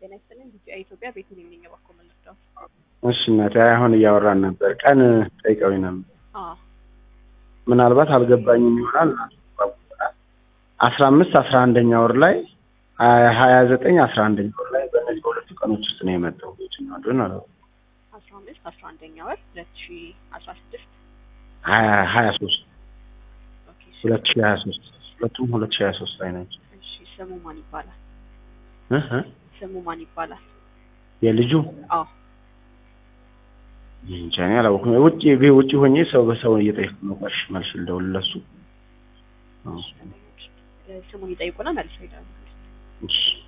ጤና ይስጥልኝ። ቢጂአይ ኢትዮጵያ ቤቱን የሚንገባኮ መለስዳው እሺ እናቴ አሁን እያወራን ነበር። ቀን ጠይቀውኝ ነበር። አዎ ምናልባት አልገባኝም ይሆናል። አስራ አምስት አስራ አንደኛ ወር ላይ ሀያ ዘጠኝ አስራ አንደኛ ወር ላይ በእነዚህ በሁለቱ ቀኖች ውስጥ ነው የመጣው። የትኛው እንደሆነ አላውቅም። አስራ አምስት አስራ አንደኛ ወር ሁለት ሺ አስራ ስድስት ሀያ ሀያ ሶስት ኦኬ እሺ። ሁለት ሺ ሀያ ሶስት ሁለቱም ሁለት ሺ ሀያ ሶስት ላይ ናቸው። እሺ ስሙ ማን ይባላል? እህ እ ስሙ ማን ይባላል? የልጁ አዎ እንጃ እኔ አላወኩም። ውጭ ውጭ ሆኜ ሰው በሰው እየጠየኩ ነው። ቆሽ መልስ ልደውልለሱ። አዎ እ ስሙን ይጠይቁና መልሰው ይላሉ። እሺ